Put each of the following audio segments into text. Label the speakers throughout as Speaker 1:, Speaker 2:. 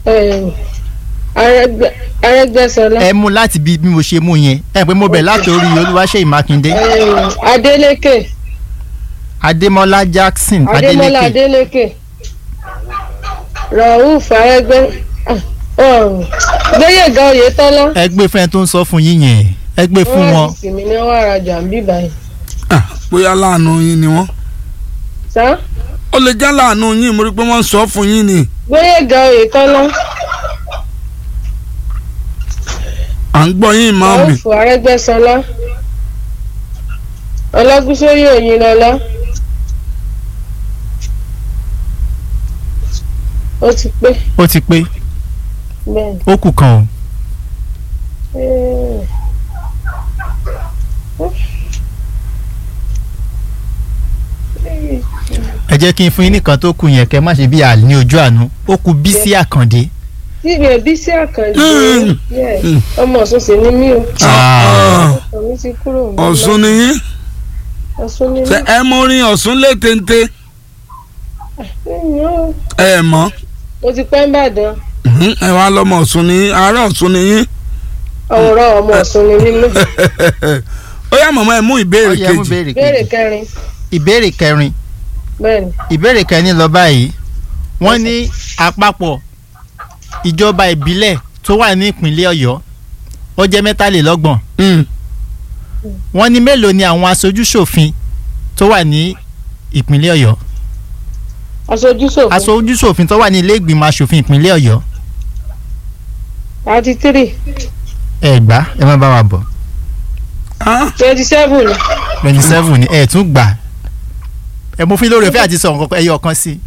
Speaker 1: Eh, Arẹ́gbẹ́- Arẹ́gbẹ́ṣọlá
Speaker 2: ẹ mú láti bí bí mo ṣe mú yẹn ẹ pé mo bẹ̀ láti orí Olúwaṣeyì Mákindé
Speaker 1: Eh, Adélékè
Speaker 2: Adémọ́lá Jackson
Speaker 1: Adémọ́lá
Speaker 2: Adélékè
Speaker 1: Adélékè Rauf Arẹ́gbẹ́ ah, oh, Gbóyèga Oyètọ́lá
Speaker 2: ẹ gbé fún ẹ tó ń sọ fún yín yẹn ẹ gbé fún wọn
Speaker 1: sì mí ní wọ́n arajà ń bí báyìí.
Speaker 3: Ah, bóyá láàánú yín ni wọ́n
Speaker 1: sá
Speaker 3: ó lè já láàánú yín mo rí i pé wọ́n ń sọ fún yín ni
Speaker 1: Gbóyèga Oyètọ́lá
Speaker 3: à ń gbọ́ yín máa mi
Speaker 1: Rauf Arẹ́gbẹ́ṣọlá Ọlágúnsóyè Òyìnlọ́lá ó ti pé
Speaker 2: ó ti pé
Speaker 1: bẹ́ẹ̀
Speaker 2: ó kù kan o
Speaker 1: Eh,
Speaker 2: ẹ jẹ́ kí n fún yín nìkan tó kù yẹn kẹ́ má ṣe bí àlè ní ojú àánú ó kù Bísí Àkàndé
Speaker 1: síbẹ̀ Bísí Àkàndé
Speaker 3: Mm.
Speaker 1: yeah,
Speaker 3: Mm.
Speaker 1: ọmọ Ọ̀ṣun sì ni mí o
Speaker 3: Ah,
Speaker 1: ọ̀mí ti kúrò ní
Speaker 3: Ọ̀ṣun ni yín
Speaker 1: Ọ̀ṣun ni mí.
Speaker 3: ṣe ẹ mọ orin Ọ̀ṣun lé téńté
Speaker 1: Ẹ̀yìn o,
Speaker 3: ẹ mọ̀
Speaker 1: mo ti pẹ́ ń bàdàn
Speaker 3: Mhm, ẹ wá lọ́mọ Ọ̀ṣun ni yín ará Ọ̀ṣun ni yín
Speaker 1: ọ̀rọ̀ ọmọ Ọ̀ṣun ni mí lọ.
Speaker 3: ó yá màmá ẹ mú ìbéèrè
Speaker 2: ó yẹ mú
Speaker 3: kejì
Speaker 2: béèrè
Speaker 1: béèrè
Speaker 2: kejì
Speaker 1: kẹrin
Speaker 2: ìbéèrè kẹrin
Speaker 1: bẹ́ẹ̀ni
Speaker 2: ìbéèrè kẹrin lọ báyìí wọ́n ní àpapọ̀ ìjọba ìbílẹ̀ tó wà ní ìpínlẹ̀ Ọ̀yọ́ ó jẹ́ mẹ́tàlélọ́gbọ̀n
Speaker 3: Mm,
Speaker 2: wọ́n ní mélòó ni àwọn aṣojúṣòfin tó wà ní ìpínlẹ̀ Ọ̀yọ́
Speaker 1: aṣojú ṣòfin
Speaker 2: aṣojúṣòfin tó wà ní ilé ìgbìmọ̀ aṣòfin ìpínlẹ̀ Ọ̀yọ́
Speaker 1: thirty three
Speaker 2: ẹ gbà ẹ má bá wa bọ̀
Speaker 3: ah,
Speaker 1: twenty seven
Speaker 2: twenty seven ni ẹ tún gbà ẹ mú fún lórí ọ̀fẹ́ àti sọ nǹkan ẹyọ kan sí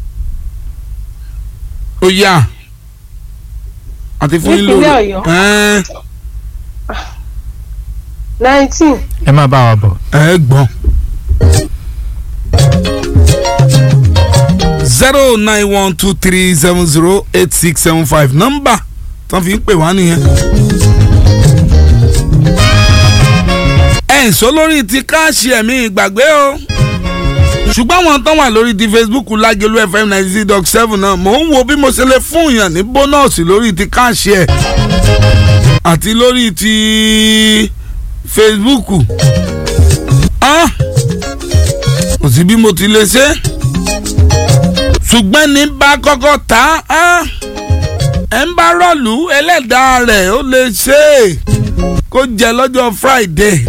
Speaker 3: ó yá àti fún yín lórí
Speaker 1: Nípínlẹ̀ Ọ̀yọ́.
Speaker 3: ẹ
Speaker 1: nineteen
Speaker 2: ẹ má bá wa bọ̀.
Speaker 3: ẹ gbọ́n. zero nine one two three seven zero eight six seven five nọ́mbà tán fi ń pè wá nìyẹn. ẹ̀ ń sọ lórí ti káàṣì ẹ̀mí ìgbàgbé o ṣùgbọ́n àwọn tán wà lórí ti Facebook Lágelú FM ninety six dot seven náà mò ń wo bí mo ṣe lè fún yàn ní bónọ́ọ̀sì lórí ti káàṣì ẹ̀ àti lórí ti Facebook ah kò sí bí mo ti lè ṣe ṣùgbọ́n ní bá kọ́kọ́ ta á ẹ̀ ń bá rọ̀lú ẹlẹ́dàá rẹ̀ ó lè ṣe é kó jẹ lọ́jọ́ Friday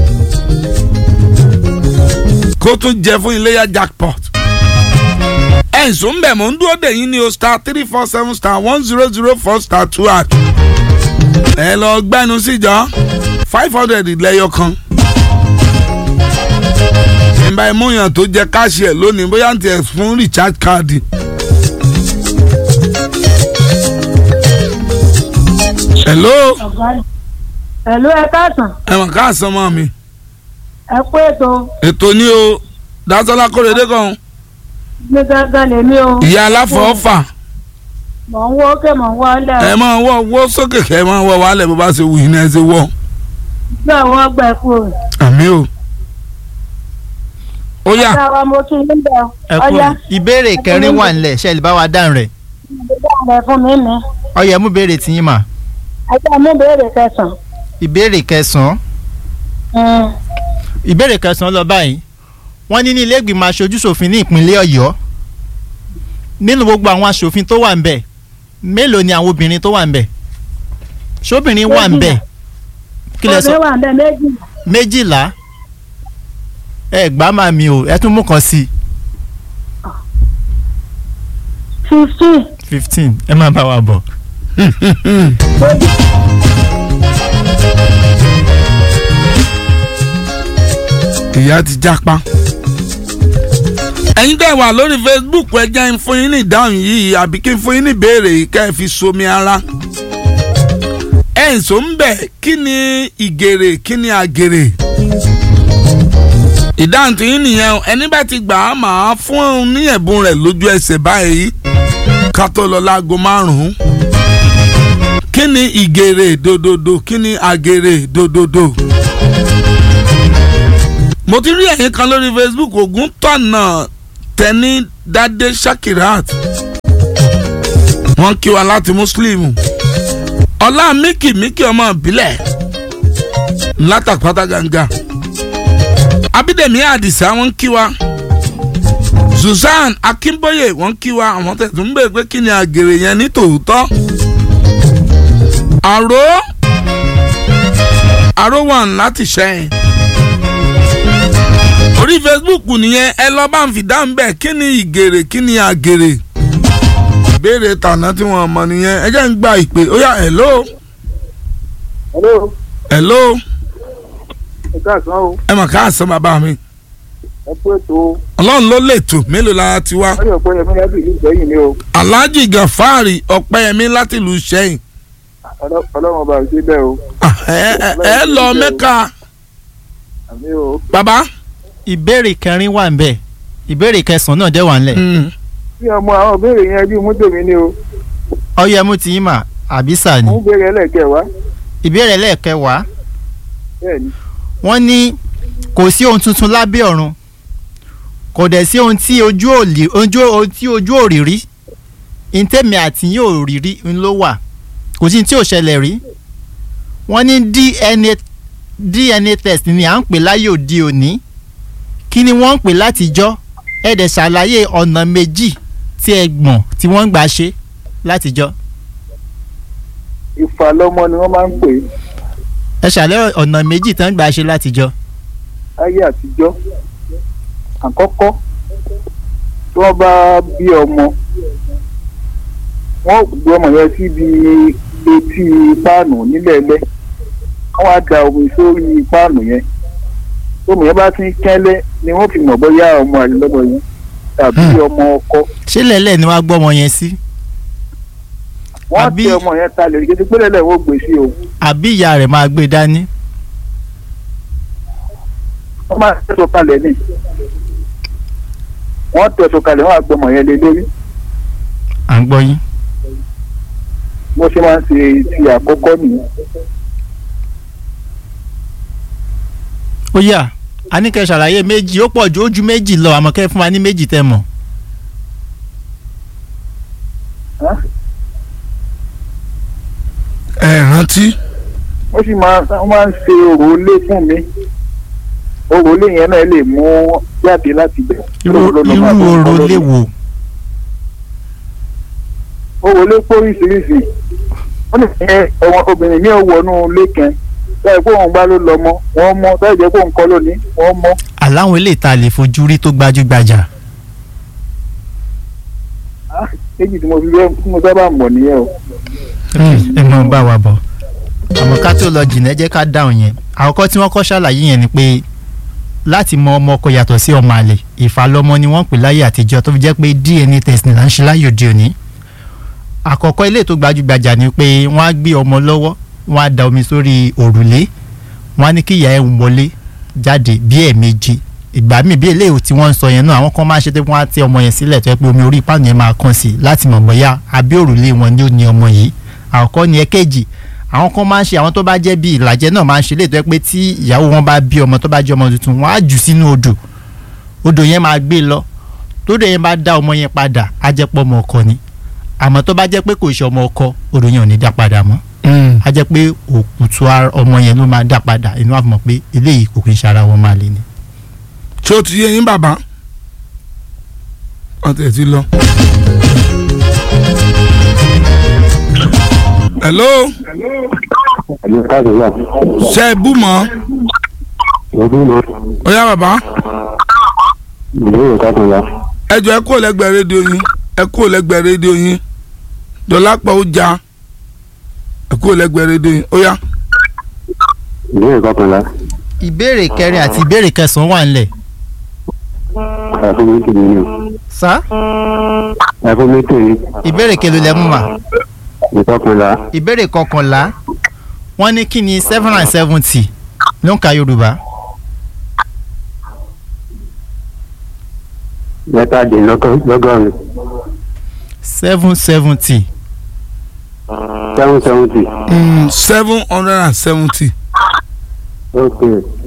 Speaker 3: kó tún jẹ fún iléyà jackpot ẹ̀ ń sùn bẹ̀ mọ́ ń dúró dè yín ní o star three four seven star one zero zero four star two at ẹ lọ gbẹ́nu síjọ́ five hundred lẹ́yọ kan ìbá ìmúyàn tó jẹ káàṣì ẹ̀ lónìí bóyá ń tiẹ̀ fún recharge card. hello
Speaker 4: Ẹ̀lú ẹ káàsán,
Speaker 3: ẹ̀wọ̀n káàsán mọ́ mi
Speaker 4: ẹ kú ètò
Speaker 3: ètò ní o Dásọ́lá Kórèdé kan
Speaker 4: ní gángan lèmi o.
Speaker 3: ìyá aláfọ̀ọ́fà
Speaker 4: Mọ̀ ń wọ́ òkè mọ̀ ń wọ́ ọ́lẹ̀.
Speaker 3: ẹ máa wọ́ wọ́ sókè kẹ́ ẹ máa wọ́ wálẹ̀ bó bá ṣe wù yín náà ẹ ṣe wọ́
Speaker 4: Gbé àwọn ọgbà ẹ̀kú o.
Speaker 3: àmì o. ó yá
Speaker 4: Ọjà wa mo tún yín bẹ̀ ọ́.
Speaker 2: ẹ kú
Speaker 4: Ọjà
Speaker 2: ìbéèrè kẹrin wà nílẹ̀ ṣe lè bá wa dáhùn rẹ̀
Speaker 4: ìgbésẹ̀ rẹ̀ fún mi mi.
Speaker 2: ó yẹ mú béèrè tiyín mà
Speaker 4: Ẹja mú béèrè kẹsàn-án.
Speaker 2: ìbéèrè kẹsàn-án
Speaker 4: Mm.
Speaker 2: ìbéèrè kẹsàn-án lọ báyìí wọ́n ní ní ilé ìgbìmọ̀ aṣojúṣòfin ní ìpínlẹ̀ Ọ̀yọ́ nínú gbogbo àwọn aṣòfin tó wà ń bẹ̀ mélòó ni àwọn obìnrin tó wà ń bẹ̀ ṣóbìnrin wà ń bẹ̀ kí lẹ sọ
Speaker 4: Obìnrin wà ń bẹ méjì.
Speaker 2: méjìlá ẹ gbá máa mi o ẹ tún mú kan sí
Speaker 4: Fifteen.
Speaker 2: fifteen ẹ má bá wa bọ̀.
Speaker 3: ìyá ti jápa. ẹ̀yin tẹ́ wà lórí Facebook ẹ jẹ́ n fún yín ní ìdáhùn yìí àbí kí n fún yín ní ìbéèrè yìí ká ẹ fi somi ara. ẹ̀ ń sọ ń bẹ̀ kí ni ìgèrè kí ni àgèrè. ìdáhùn tí yín nìyẹn o. ẹni bá ti gbà á máa fún un ní ẹ̀bùn rẹ̀ lójú ẹsẹ̀ báyìí ká tó lọ láago márùn-ún. kí ni ìgèrè dòdòdò kí ni àgèrè dòdòdò mo ti rí ẹ̀yin kan lórí facebook ogun tọ̀nà tẹ́ni dádé shakirat wọ́n kí wa láti muslim ọlá míkì míkì ọmọ ìbílẹ̀ látàpátá gàǹgà abídèmí àdìsá wọ́n kí wa Susan Akínbóyè wọ́n kí wa àwọn tẹ̀sán ń bèèrè pé kí ni àgèrè yẹn ní tòótọ́ àró àró wà láti ṣẹ́yìn orí Facebook nìyẹn ẹ lọ bá ń fi dáhùn bẹ́ẹ̀ kí ni ìgèrè kí ni àgèrè ìbéèrè tàná tí wọ́n mọ̀ nìyẹn ẹ jẹ́ ń gba ìpè ó yá hello
Speaker 5: hello
Speaker 3: hello
Speaker 5: ẹ káàsán o
Speaker 3: ẹ mọ̀ káàsán bàbá mi
Speaker 5: ẹ kú ètò
Speaker 3: ọlọ́run ló lè tò mélòó la ti wá
Speaker 5: wọ́n yóò pé ẹ̀mí lábì ìlú ìgbẹ́yìn ni o
Speaker 3: Alhaji Gafari Ọ̀pẹ́yẹmí láti ìlú Ṣẹ́yìn
Speaker 5: Ọlọ́- ọlọ́run ọba àti bẹ́ẹ̀ o
Speaker 3: Ah, ẹ ẹ- ẹ lọ Mẹ́kà
Speaker 5: àmì o
Speaker 3: bàbá.
Speaker 2: ìbéèrè kẹrin wà ń bẹ̀ ìbéèrè kẹsàn-án náà dẹ̀ wà ń lẹ̀
Speaker 3: Mm.
Speaker 5: bí ọmọ àwọn ìbéèrè yẹn bí mú tèmi ni o
Speaker 2: ọyẹ mú ti yín mà àbísà ni
Speaker 5: mú béèrè ẹlẹ́kẹ̀wá
Speaker 2: ìbéèrè lẹ́ẹ̀kẹwàá
Speaker 5: bẹ́ẹ̀ ni
Speaker 2: wọ́n ní kò sí ohun tuntun lábẹ́ ọ̀run kò dẹ̀ sí ohun tí ojú ò lè ojú ohun tí ojú ò rí rí ntẹ́mi àti yín ò rí rí ń ló wà kò sí ní tí ò ṣẹlẹ̀ rí wọ́n ní DNA DNA test ni à ń pè láyé òde òní kí ni wọ́n ń pè látijọ́ ẹ dẹ̀ ṣàlàyé ọ̀nà méjì tí ẹ gbọ̀n tí wọ́n ń gbà ṣe látijọ́
Speaker 5: ìfàlọ́mọ ni wọ́n máa ń pè é
Speaker 2: ẹ ṣàlàyé ọ̀nà méjì tí wọ́n ń gbà ṣe látijọ́
Speaker 5: láyé àtijọ́ àkọ́kọ́ tí wọ́n bá bí ọmọ wọ́n gbé ọmọ yẹn síbi etí páànù nílẹ̀ẹ́lẹ́ wọ́n á da omi sórí páànù yẹn tómi yẹn bá ti ń kẹ́lẹ́ ni wọ́n fi mọ̀ bóyá ọmọ àlélọ́mọ yẹn tàbí ọmọ ọkọ
Speaker 2: ṣé lẹ́lẹ̀ ni wọ́n á gbọ́ ọmọ yẹn sí
Speaker 5: wọ́n á
Speaker 2: Àbí-
Speaker 5: tẹ ọmọ yẹn talẹ̀ kí pé lẹ́lẹ̀ wọ́n gbé sí o
Speaker 2: àbí ìyá rẹ̀ máa gbé dání
Speaker 5: wọ́n máa tẹ̀sọ̀ kalẹ̀ ní wọ́n tẹ̀sọ̀ kalẹ̀ wọ́n á gbé ọmọ yẹn lé lórí
Speaker 2: à ń gbọ́ yín.
Speaker 5: bó ṣe máa ń ṣe ti àkọ́kọ́ nìyẹn.
Speaker 2: ó yá a ní kẹ́ ṣàlàyé méjì ó pọ̀ ju ojú méjì lọ àmọ́ kẹ́ fún wa ní méjì tẹ́ mọ̀.
Speaker 3: ẹ rántí
Speaker 5: wọ́n sì máa wọ́n máa ń ṣe òrò ilé fún mi òrò ilé yẹn náà lè mú jáde láti bẹ̀.
Speaker 2: irú irú oró lè wò
Speaker 5: òrò ilé pé oríṣiríṣi wọ́n lè fẹ́ ọmọ obìnrin ní ọwọ́nú ilé kan báyìí pé òun bá ló lọ mọ́ wọ́n mọ́ báyìí jẹ́ pé òun kọ́ lónìí wọ́n mọ́.
Speaker 2: aláwọn eléyìí tá a lè fojú rí tó gbajúgbajà.
Speaker 5: méjì tí mo fi fẹ́ tí mo sábà mọ̀ nìyẹn o.
Speaker 2: ẹ mọ̀ ń bá wa bọ̀ àmọ́ ká tó lọ jìnnà ẹ jẹ́ ká dáhùn yẹn àkọ́kọ́ tí wọ́n kọ́ ṣàlàyé yẹn ni pé láti mọ ọmọ ọkọ yàtọ̀ sí ọmọ àlè ìfàlọ́mọ ni wọ́n pè láyé àtijọ́ tó fi jẹ́ pé DNA test ni là ń ṣe láyé òde òní àkọ́kọ́ ilé tó gbajúgbajà ni pé wọ́n á gbé ọmọ lọ́wọ́ wọ́n á da omi sórí òrùlé wọ́n á ní kí ìyá ẹ̀ ń wọlé jáde bí ẹ̀ẹ̀mejì ìgbà míì bí eléyìí tí wọ́n ń sọ yẹn náà àwọn kan máa ń ṣe pé wọ́n á tẹ ọmọ yẹn sílẹ̀ tó yẹ pé omi orí ìpáànù yẹn máa kàn sí láti mọ̀ bóyá àbí òrùlé wọn ni ó ní ọmọ yìí àkọ́kọ́ ni ẹ̀kejì àwọn kan máa ń ṣe àwọn tó bá jẹ́ bí ìlàjẹ náà máa ń ṣe léètọ́ ẹ pé tí ìyàwó wọn bá bí ọmọ tó bá jẹ́ ọmọ tuntun wọn á jù sínú odò odò yẹn máa gbé lọ tódò yẹn bá dá ọmọ yẹn padà á jẹ́ pọ́ ọmọ ọkọ ni àmọ́ tó bá jẹ́ pé kò ṣe ọmọ ọkọ odò yẹn ò ní dá padà mọ́ á jẹ́ pé òkùtù ara ọmọ yẹn ló máa dá padà inú àfọmọ́ pé eléyìí kò kí ń ṣara wọn máa lé ni.
Speaker 3: ṣé o ti yé yín bàbá wọ́n tẹ̀ ti lọ. hello
Speaker 6: Ẹ̀lú káàdì wà.
Speaker 3: ṣe é bú mọ́
Speaker 6: Ọdún náà,
Speaker 3: ó yá bàbá
Speaker 6: ìbéèrè káàdì wà.
Speaker 3: ẹ jọ ẹ kúrò lẹ́gbẹ̀ẹ́ rédíò yín ẹ kúrò lẹ́gbẹ̀ẹ́ rédíò yín dọ́lápọ̀ ó já ẹ kúrò lẹ́gbẹ̀ẹ́ rédíò yín ó yá.
Speaker 6: Ìbéèrè kọkànlá.
Speaker 2: ìbéèrè kẹrin àti ìbéèrè kẹsàn-án wà ńlẹ̀
Speaker 6: Ẹ̀fún mi tèmi ni o.
Speaker 2: sá
Speaker 6: Ẹ̀fún mi tèmi.
Speaker 2: ìbéèrè kelo lẹ mú mà
Speaker 6: Ìkọkànlá.
Speaker 2: ìbéèrè kọkànlá wọ́n ní kí ni seven and seventy ló ń ka yorùbá
Speaker 6: Mẹ́tàdínlọ́gọ́rin.
Speaker 2: seven seventy
Speaker 6: Seven seventy.
Speaker 3: seven hundred and seventy.
Speaker 6: Ok.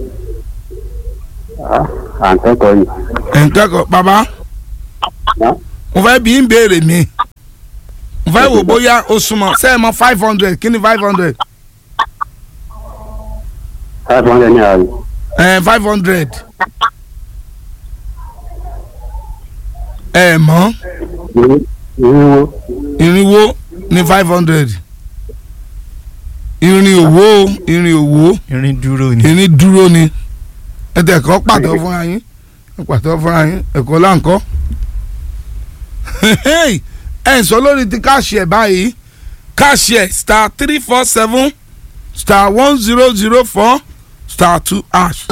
Speaker 6: Ah, À ń kẹ́kọ̀ọ́ yìí.
Speaker 3: ẹ̀ ń kẹ́kọ̀ọ́ bàbá
Speaker 6: Ná.
Speaker 3: mo fẹ́ bí ń béèrè mi mo fẹ́ wò bóyá o súnmọ́ ṣé ẹ mọ five hundred kí ni five hundred
Speaker 6: five hundred naira ni.
Speaker 3: ẹ five hundred ẹ mọ̀
Speaker 6: Irin- irinwó
Speaker 3: irinwó ní five hundred irin òwò irin òwò
Speaker 2: irin dúró ni.
Speaker 3: irin dúró ni ẹ tẹ̀ kọ́ pàtó fúnra yín ẹ pàtó fúnra yín ẹ̀kọ́ láǹkọ́ ẹ̀ ń sọ lórí ti káàṣì ẹ̀ báyìí káàṣì ẹ̀ star three four seven star one zero zero four star two hash.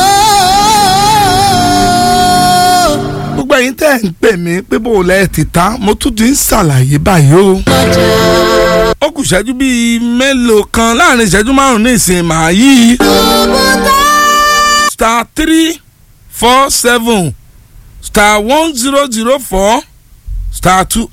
Speaker 3: gbogbo ẹ̀yin tẹ́ ẹ̀ ń pè mí pé bó o lẹ́ ti ta mo tún ti ń ṣàlàyé báyìí o. ó kù ìṣẹ́jú bíi mélòó kan láàrin ìṣẹ́jú márùn-ún ní ìsìn màá yí. star three four seven star one zero zero four star two